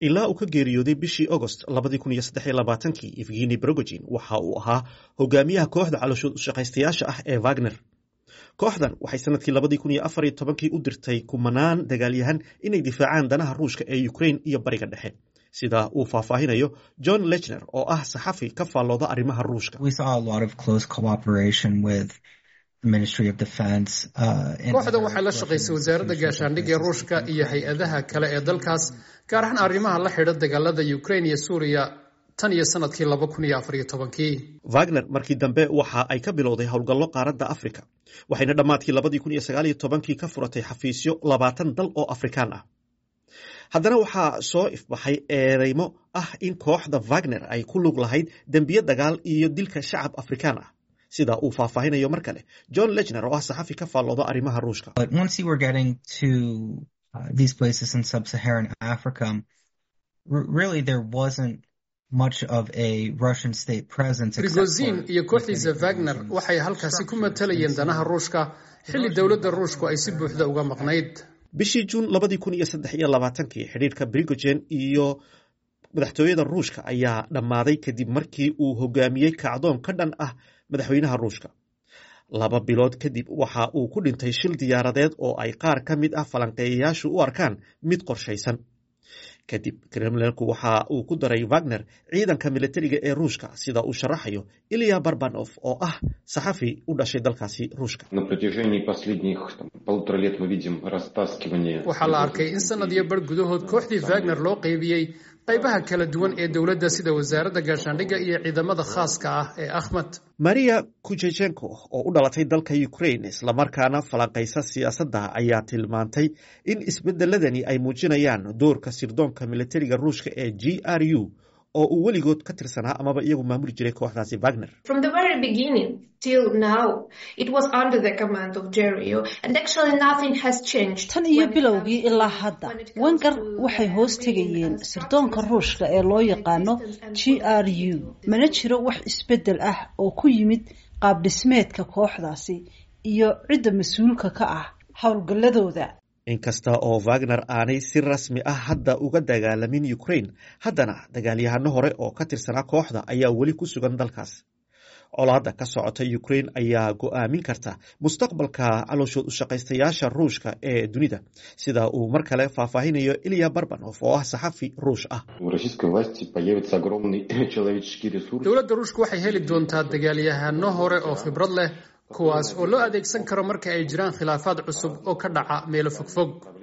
ilaa uu ka geeriyooday bishii agost kii evgeni brogojin waxa uu ahaa hogaamiyaha kooxda calooshood ushaqaystayaasha ah ee wagner kooxdan waxay sanadkii kii u dirtay kumanaan dagaalyahan inay difaacaan danaha ruushka ee ukrain iyo bariga dhexe sida uu faahfaahinayo john lechner oo ah saxafi ka faallooda arrimaha ruushka kooxdan waxay la shaqaysay wasaaradda gaashaandhigga ee ruushka iyo hay-adaha kale ee dalkaas gaar ahaan arrimaha la xidha dagaalada ukrain iyo suuriya tan iyo sanadkii wagner markii dambe waxa ay ka bilowday howlgallo qaaradda afrika waxayna dhammaadkii kii ka furatay xafiisyo labaatan dal oo afrikaan ah haddana waxaa soo ifbaxay eedeymo ah in kooxda wagner ay ku lug lahayd dembiye dagaal iyo dilka shacab afrikaan ah sida uu faahfaahinayo mar kale john lechner oo ah saxafi ka faallooda arrimaha ruushka brigozin iyo kooxdiisa wagner waxay halkaasi ku matalayeen danaha ruushka xilli dowladda ruushku ay si buuxda uga maqnayd bishii juun kii xidhiirka brigogen iyo madaxtooyada ruushka ayaa dhammaaday kadib markii uu hogaamiyey kacdoon ka dhan ah madaxweynaha ruushka laba bilood kadib waxa uu ku dhintay shil diyaaradeed oo ay qaar ka mid ah falanqeeyayaashu u arkaan mid qorshaysan kadib kremlinku waxa uu ku daray wagner ciidanka militariga ee ruushka sida uu sharaxayo ilya barbanof oo ah saxafi u dhashay dalkaasi ruushka waxaa la arkay in sanad iyo bar gudahood kooxdii wagner loo qaybiyey qaybaha kala duwan ee dowladda sida wasaaradda gaashaandhigga iyo ciidamada khaaska ah ee akhmed maria kujejenko oo u dhalatay dalka ukrain islamarkaana falanqaysa siyaasadda ayaa tilmaantay in isbedeladani ay muujinayaan doorka sirdoonka militariga ruushka ee g r u oo uu weligood ka tirsanaa amaba iyagu maamuli jiray kooxdaasi wagner tan iyo bilowgii ilaa hadda wenger waxay hoos tegayeen sirdoonka ruushka ee loo yaqaano g r u mana jiro wax isbedel ah oo ku yimid qaab dhismeedka kooxdaasi iyo cidda mas-uulka ka ah howlgalladooda inkasta oo wagner aanay si rasmi ah hadda uga dagaalamin ukrain haddana dagaalyahano hore oo ka tirsanaa kooxda ayaa weli ku sugan dalkaas colaadda ka socota ukrain ayaa go-aamin karta mustaqbalka calooshood ushaqaystayaasha ruushka ee dunida sida uu mar kale faahfaahinayo ilya barbanof oo ah saxafi ruush ah dowladda ruushka waxay heli doontaa dagaalyahano hore oo khibrad leh kuwaas oo loo adeegsan karo marka ay jiraan khilaafaad cusub oo ka dhaca meelo fogfog